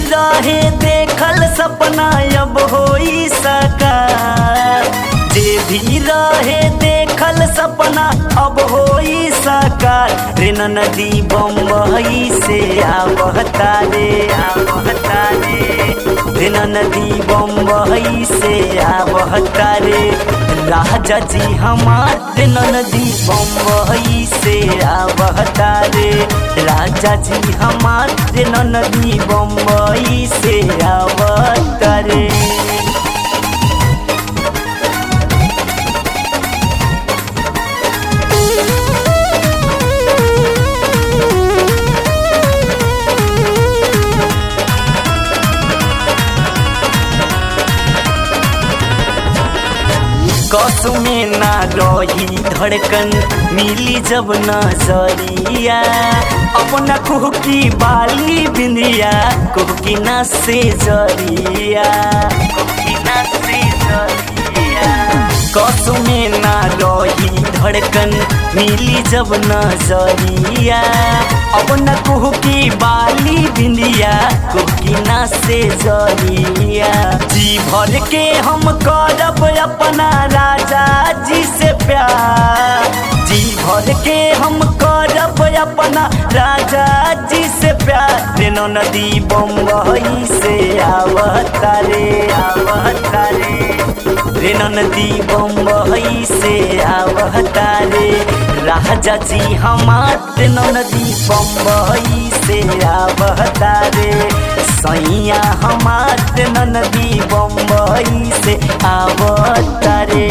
रहे देखल सपना अब होई साकार जे भी रहे देखल सपना अब होई साकार रे नदी बम्बई से आवता रे आवता रे रे नदी बम्बई से आवता रे राजा जी हमार रे नदी बम्बई से आवता रे राजा जी हमार रे नदी बम्बई से आवता रे कसु में ना रही धड़कन मिली जब नजरिया अपना कुह की बाली बिंदिया कुह की ना से जरिया कुह की ना से जरिया कसु में ना रही धड़कन मिली जब नजरिया अपना कुह की बाली बिंदिया कुह की ना से जरिया जी भर के हम करब अपना राजा जी से प्यार जी भर के हम करब अपना राजा जी से प्यार रेनो नदी बम्बई से आवता रे आवता रे रेनो नदी बम्बई से आवता रे राजा जी हमार रेनो नदी बम्बई से आवता रे सैया हमार रेनो नदी बम्बई से आवता रे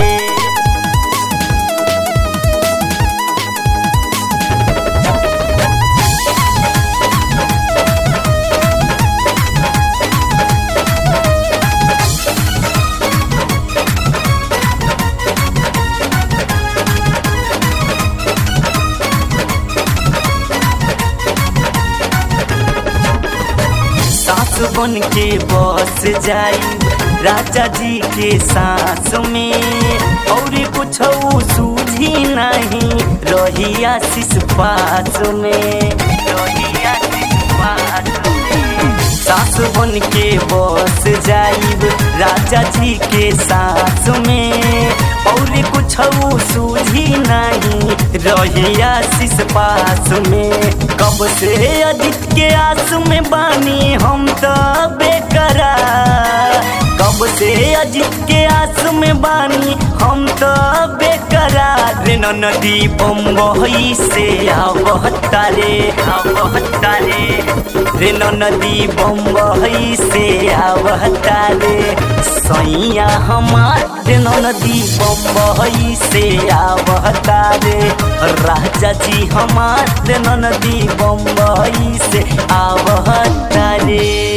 सास बन के बस जाई राजा जी के सांस में और कुछ सूझी नहीं रही आशीष पास में रही आशीष पास में सास बन के बस जाइब राजा जी के सांस में और कुछ सूझी नहीं रही आशीष पास में कब से अधिक के आस में बानी हम तो बेकरार कब से अजित के आस में बानी हम तो बेकरार रे नदी बम्बई से आवता रे आवता रे रे नदी बम्बई से आवता रे सैया हमार रे नदी बम्बई से आवता रे राजा जी हमार रे नदी बम्बई से आवता रे